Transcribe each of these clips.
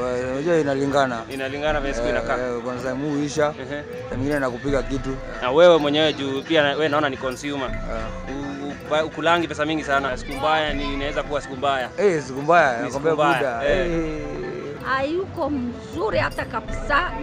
Wa- Unajua inalingana. Inalingana vile siku inakaa. Eh, Kuna time huisha, Ehe. time nyingine nakupiga kitu. Na wewe mwenyewe juu pia na- wewe naona ni consumer. Eh. U- u- ba- Ukulangi pesa mingi sana. Siku mbaya ni inaweza kuwa siku mbaya. Eh, siku mbaya, Ni nakwambia siku mbaya, buda. eh. Eh. hayuko mzuri hata kabisa.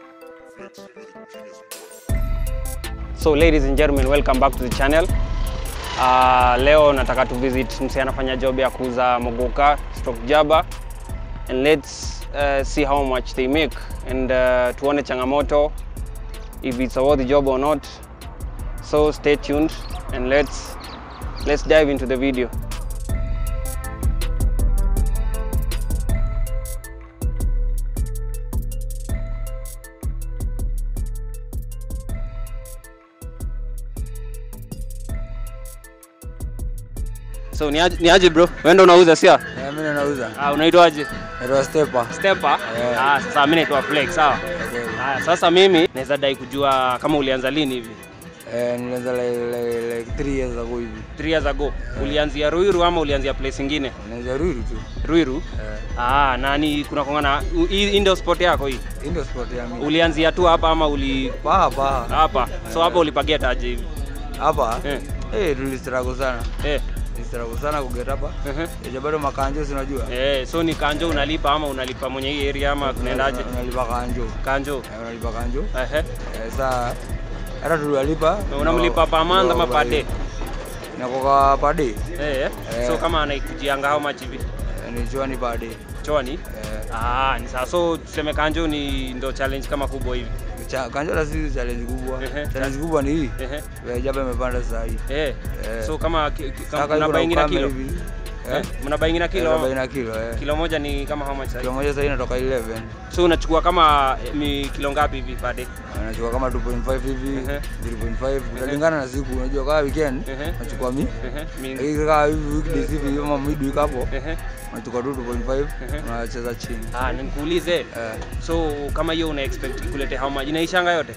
So ladies and gentlemen, welcome back to the channel. Uh, leo nataka tu visit mse anafanya job ya kuuza mogoka stock jaba and let's uh, see how much they make and uh, tuone changamoto if it's a worthy job or not. So stay tuned and let's let's dive into the video. So ni aje, ni aje bro? Wewe ndo unauza sia? Eh, mimi nauza. Ah, unaitwaje? Naitwa Stepa. Stepper? Yeah. Ah, sasa mimi naitwa Flex, sawa? Okay. Haya, sasa mimi naweza dai kujua kama ulianza lini hivi? Eh, nilianza like, like, like three years ago hivi. 3 years ago. Ulianzia Ruiru ama ulianzia place ingine? Naanza Ruiru tu. Ruiru? Eh, Ah, nani kuna kongana hii hii ndio sport yako hii? hii ndio sport ya mimi. Ulianzia tu hapa ama uli Paha paha. hapa? So hapa ulipagia taje hivi? Hapa Eh. eh, tulistruggle sana. Eh. Tulistruggle sana kuget hapa. ehe. Eja bado makanjo si unajua? Eh, so ni kanjo unalipa ama unalipa mwenye hii area ama kunaendaje? Unalipa kanjo. Kanjo. Eh, Unalipa kanjo. Ehe. Eh, saa hata tuliwalipa. Unamlipa per month ama per day? Nakoka per day. Eh. eh. So Eh. kama anaikujianga how much hivi? Eh, Ni chwani per day. Chwani? Eh, Ah, ni sawa. So tuseme kanjo ni ndo challenge kama kubwa hivi. cha- kanjo la sisi challenge kubwa. Ehe. Challenge kubwa ni hii. Ehe. Eh, Jaba imepanda sasa hii. Eh. Eh. So kama ki- ki- kama Saka mna iko na baingi na ukame kilo. hivi. Eh? Eh? Mna baingi na kilo. Kilo ama? 40 kilo eh. Kilo moja ni kama how much Kilo sasa? moja sasa inatoka 11. So unachukua kama eh, mi kilo ngapi hivi per day? Anachukua kama 2.5 hivi, Ehe. 3.5 inalingana na siku. Unajua kama weekend Ehe. nachukua mi. Ehe. Mingi. Hii kama hivi weekdays hivi ama midweek hapo Ehe. nachukua tu 2.5 Ehe. unacheza chini. Ah, nikuulize. Eh. So kama hiyo una expect ikulete how much? Inaishanga yote?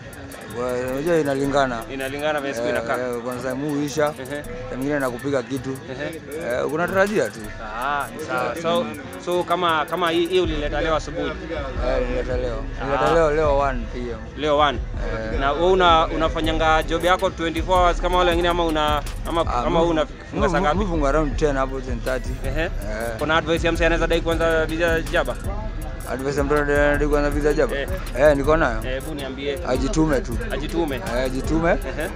Wa- Unajua inalingana. Inalingana vile siku Eh, inakaa. eh, Kuna time huisha, Ehe. time nyingine nakupiga kitu. Ehe. Eh, Unatarajia tu. Ah, ni sawa. So so kama kama hii hii ulileta leo asubuhi. Eh, nileta leo. Nileta Ah. leo leo 1 pm. Leo 1. Eh. Na wewe una unafanyanga job yako 24 hours kama wale wengine ama una ama Ah, kama wewe mimi- unafunga saa mimi- ngapi? mimi funga around 10 hapo 10:30. Ehe. Eh. Kuna advice ya msee anaweza dai kwanza visa jaba? Advice ya mtu anadai kuanza visa jaba? Eh. Eh, niko nayo. Eh, hebu niambie. Ajitume tu. Ajitume. Eh, Ajitume. Ehe.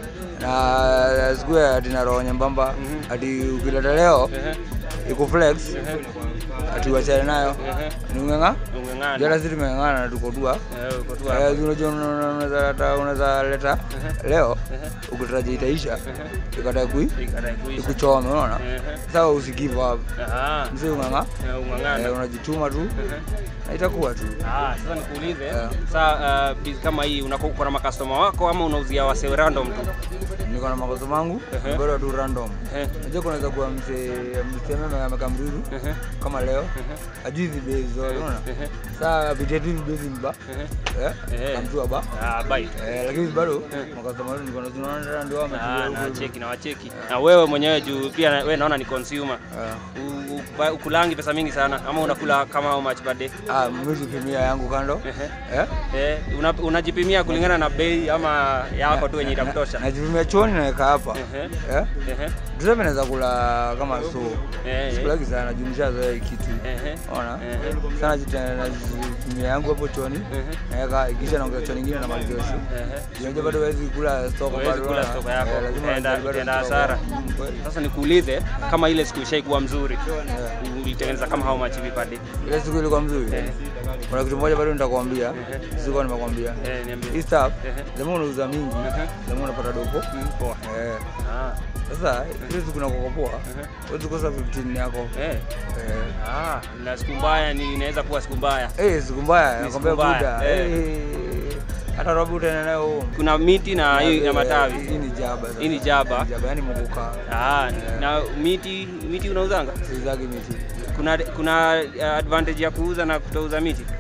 na sikue ati na roho nyembamba Mhm. ati ukileta leo Ehe. ikuflex Ehe. ati uachane nayo Ehe. ni ung'eng'a Ungeng'ana. jana sisi tumeng'ang'ana na tuko tua Eh, uko tu Eh, hapa. si unajua una- una- unaweza leta unaweza leta leo ukitarajia itaisha ikata kui Ikadai kuisha. ikuchome unaona Ehe. sasa usigive up Ah. msi ung'ang'a Eh, ung'ang'ana. eh, unajituma tu Ehe. na itakuwa tu Ah, sasa nikuulize Yeah. saa uh, biz kama hii unakuwa uko na makastoma wako ama unauzia wase random tu? niko na makosa mangu Ehe. bado tu random Ehe. unajua kunaweza kuwa mse mseme amekamruru Ehe. kama leo Ehe. ajui hizi bei zote unaona Ehe. saa apitia tu hizi bei zimba Ehe. eh Ehe. kamtua ba Ah, bye. eh lakini bado makasoma wetu niko na tunaona ndio Ah, wametulia na huko wacheki na wacheki. Na wewe mwenyewe juu pia na- wewe naona ni consumer. Eh. U- u- ba- Ukulangi pesa mingi sana ama unakula kama how much per day? ah mimi sipimia yangu kando Ehe. eh Eh, una, unajipimia kulingana na bei ama yako tu yenye itakutosha? najipimia choni naweka hapa Ehe. eh Ehe. tuseme naweza kula kama so Eh, eh. sikulaki sana jumlisha zoea hii kitu Ehe. ona Ehe. sana jita- najipimia yangu hapo choni Ehe. naweka ikisha naongeza choni nyingine na malizia shu Ehe. unajua bado huwezi kula stoko Huwezi bado kula unaona? stoko yako, Eh, lazima utaenda- bado utaenda stoko. hasara. Mm, kweli. Sasa nikuulize kama ile siku ishaikuwa mzuri ulitengeneza kama how much hivi per day? ile siku ilikuwa mzuri Eh. kuna kitu moja bado nitakwambia Ehe. sikuwa nimekwambia Eh, niambie. hii stuff Ehe. lazima unauza mingi Ehe. lazima unapata dopo Mm, Poa. Eh, Ah. sasa ile siku nakokopoa Ehe. huwezi kosa 15 yako Eh. Eh. Ah, na siku mbaya ni inaweza kuwa siku mbaya. Eh, siku mbaya Ni nakwambia siku mbaya, buda eh. Eh, hata robo utaenda nayo home. Kuna miti na hii na Eh, matawi. hii ni jaba sasa. Hii ni jaba. Ni jaba yani mkuka Ah, na miti miti unauzanga? sizagi miti Kuna kuna uh, advantage ya kuuza na kutouza miti?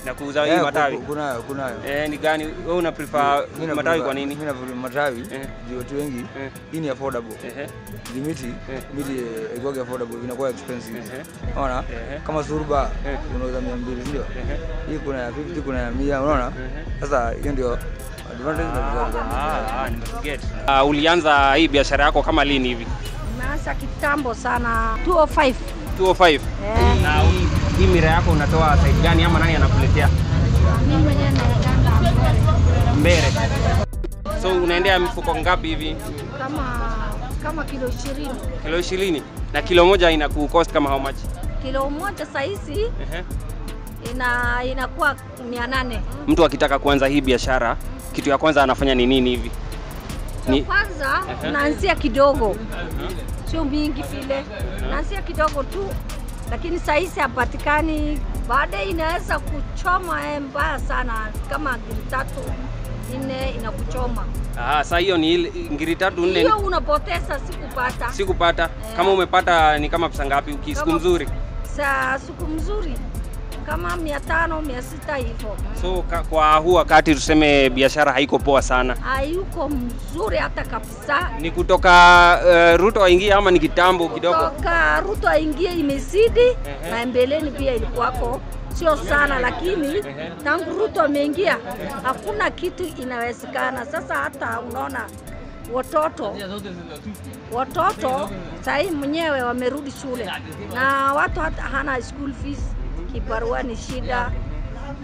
na kuuza hii Eh, matawi. ku- Kunayo, kunayo. Eh, ni gani wewe una prefer Mimi na matawi prefer- kwa nini? Mimi na prefer matawi Eh. juu watu wengi Eh. hii ni affordable. Ehe. Juu miti miti eh, ikiwa affordable inakuwa expensive. Ehe. Unaona? Ehe. Kama surba Eh. unauza 200 ndio? Ehe. Hii kuna ya 50 kuna ya 100 unaona? Sasa hiyo ndio advantage na disadvantage. Ah, ah, nimeget. Ah, ulianza hii biashara yako kama lini hivi? Nimeanza kitambo sana 205. 205. Eh. Na hii, hii mira yako unatoa side gani ama nani anakuletea? Mimi mwenyewe naendanga mbele. Mbere. So unaendea mifuko ngapi hivi? kama kama kilo 20. Kilo 20 na kilo moja ina cost kama how much? Kilo moja saizi Ehe. ina inakuwa 800. Mtu akitaka kuanza hii biashara, kitu ya kwanza anafanya ni nini hivi? Ni Kwanza unaanzia kidogo, sio mingi vile, unaanzia kidogo tu, lakini saizi hapatikani. Baadaye inaweza kuchoma eh, mbaya sana, kama ngiri tatu nne inakuchoma ah, saa hiyo ni ile ngiri tatu nne hiyo, unapoteza sikupata sikupata. Kama umepata ni kama pesa ngapi ukisiku Kama- mzuri? sa siku mzuri kama mia tano mia sita hivyo. So ka, kwa huu wakati tuseme biashara haiko poa sana. Hayuko mzuri hata kabisa. Ni kutoka uh, Ruto aingie ama ni kitambo kidogo? Toka Ruto aingie imezidi na mbeleni pia ilikuwako sio sana, lakini tangu Ruto ameingia hakuna kitu inawezekana. Sasa hata unaona watoto watoto sahii mwenyewe wamerudi shule na watu hata hana school fees, kibarua ni shida,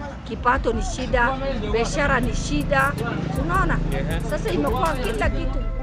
kipato ni shida, biashara ni shida, unaona. Sasa imekuwa kila kitu